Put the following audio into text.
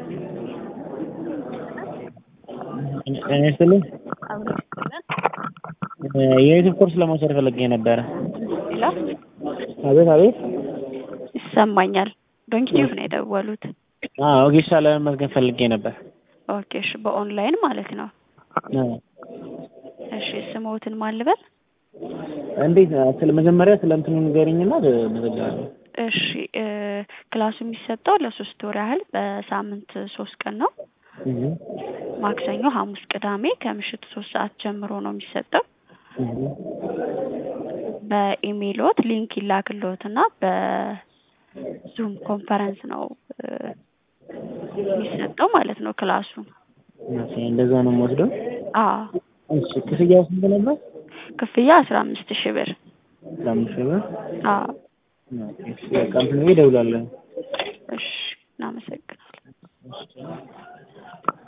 ጤና ይስጥልኝ የዩቲዩብ ኮርስ ለመውሰድ ፈልጌ ነበረ። ሄሎ አቤት አቤት። ይሰማኛል። ዶንኪቲዩብ ነው የደወሉት። አዎ ወጌሻ ለመመዝገብ ፈልጌ ነበር። ኦኬ እሺ፣ በኦንላይን ማለት ነው። አዎ። እሺ ስሞትን ማን ልበል? እንዴት ስለ መጀመሪያ ስለ እንትኑ ንገሪኝና እመዘግባለሁ። እሺ እ ክላሱ የሚሰጠው ለሶስት ወር ያህል በሳምንት ሶስት ቀን ነው። እህ ማክሰኞ፣ ሐሙስ፣ ቅዳሜ ከምሽቱ ሶስት ሰዓት ጀምሮ ነው የሚሰጠው። እህ በኢሜይሎት ሊንክ ይላክልዎትና በዙም ኮንፈረንስ ነው እ የሚሰጠው ማለት ነው ክላሱ። ኦኬ፣ እንደዛ ነው የምወስደው። አዎ እሺ ክፍያው ስንት ነበር? ክፍያ አስራ አምስት ሺህ ብር። ለአምስት ሺህ ብር። አዎ ኦኬ፣ እሺ በቃ እንትን ብዬ እደውላለሁ። እሺ እናመሰግናለን።